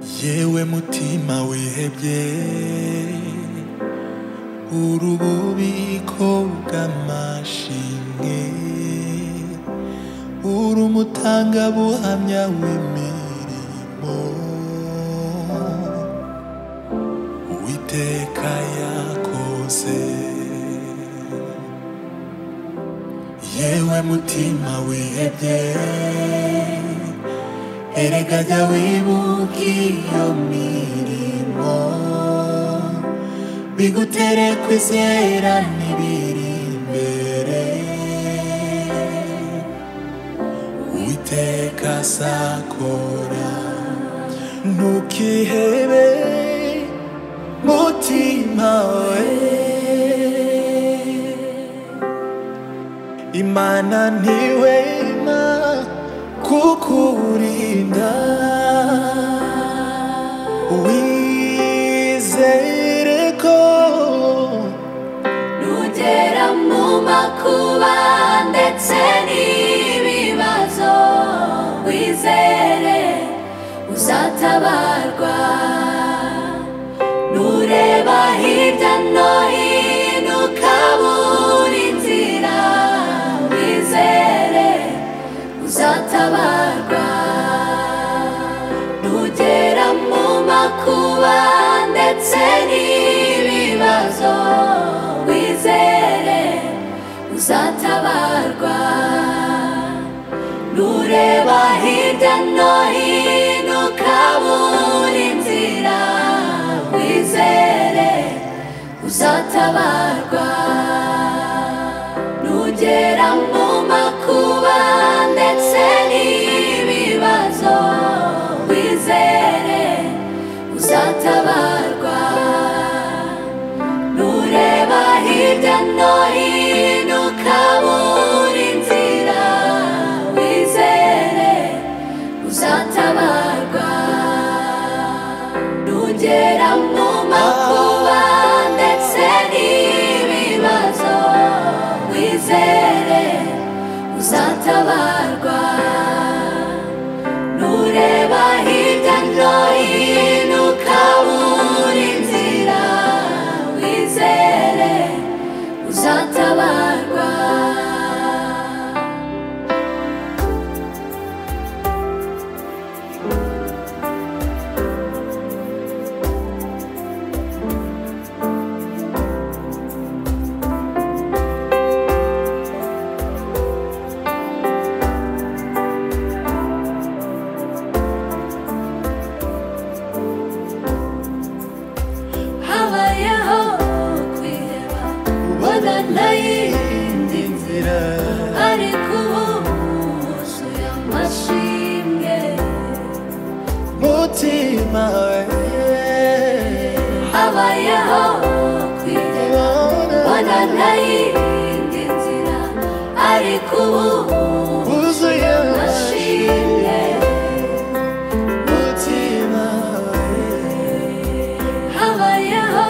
wowe mutima wihebye uri ububiko bw'amashimwe uri umutangabuhamya w'imirimo uwiteka yakoze yewe mutima wihebye erega jya wibuka iyo mirimo bigutere kwizera n'ibiri imbere uwiteka azakora ntukihebe mutima we imana ntiwema kukurinda wizere ko Nutera mu makuba ndetse n'ibibazo wizere uzatabarwa nureba hirya no hino ukabura inzira wizere uzatabarwa nugera mu makuba ndetse n'ibibazo wizere uzatabarwa nureba hirya no hino ukabura inzira wizere uzatabarwa nugera mu makuba ndetse n'ibibazo wizere uzatabarwa nureba hirya no hino ukabura inzira wizere uzatabarwa nugera mu makuba ndetse n'ibibazo wizere uzatabarwa nureba hirya no hino ukabura inzira wizere uzatabarwa habayeho kwiheba ubona n'iyindi nzira ariko ubu wuzuye amashimwe mutima we habayeho kwireba mbona ntayindi nzira ariko ubu wuzuye nashinge mutima habayeho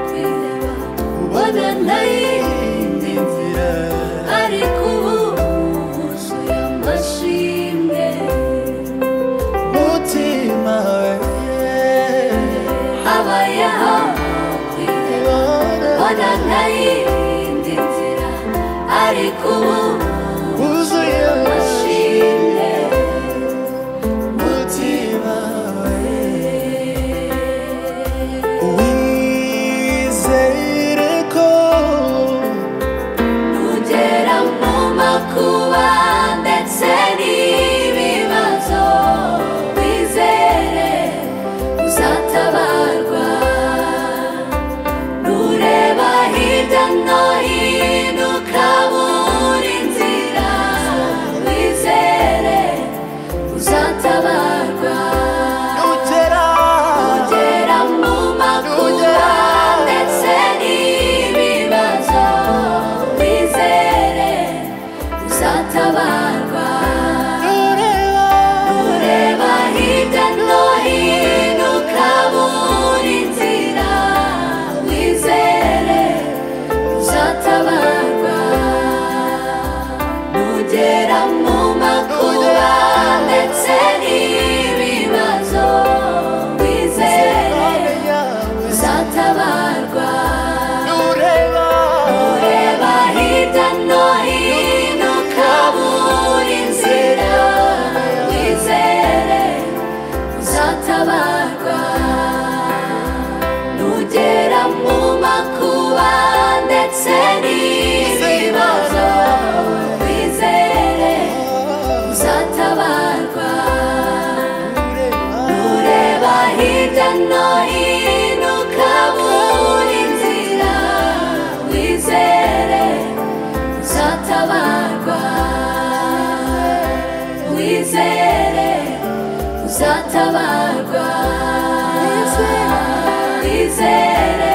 kwireba mbona ntayindi nzira we ariko ubu wuzuye amashimwe mutima we habayeho kwireba mbona ntayindi nzira ariko ubu wuzuye nashinge mutima wizere ko Ugera mu makuba ndetse n'ibibazo wizere uzatabarwa nureba hirya no hino ukabura inzira wizere uzatabarwa ugera Ugera mu makuba ndetse n'ibibazo wizere uzatabarwa ureba ureba hirya no hino ukabura inzira wizere uzatabarwa nugera mu makuba ndetse n'ibibazo wizere hirya no hino kabura inzira wizere uzatabarwa wizere uzatabarwa wizere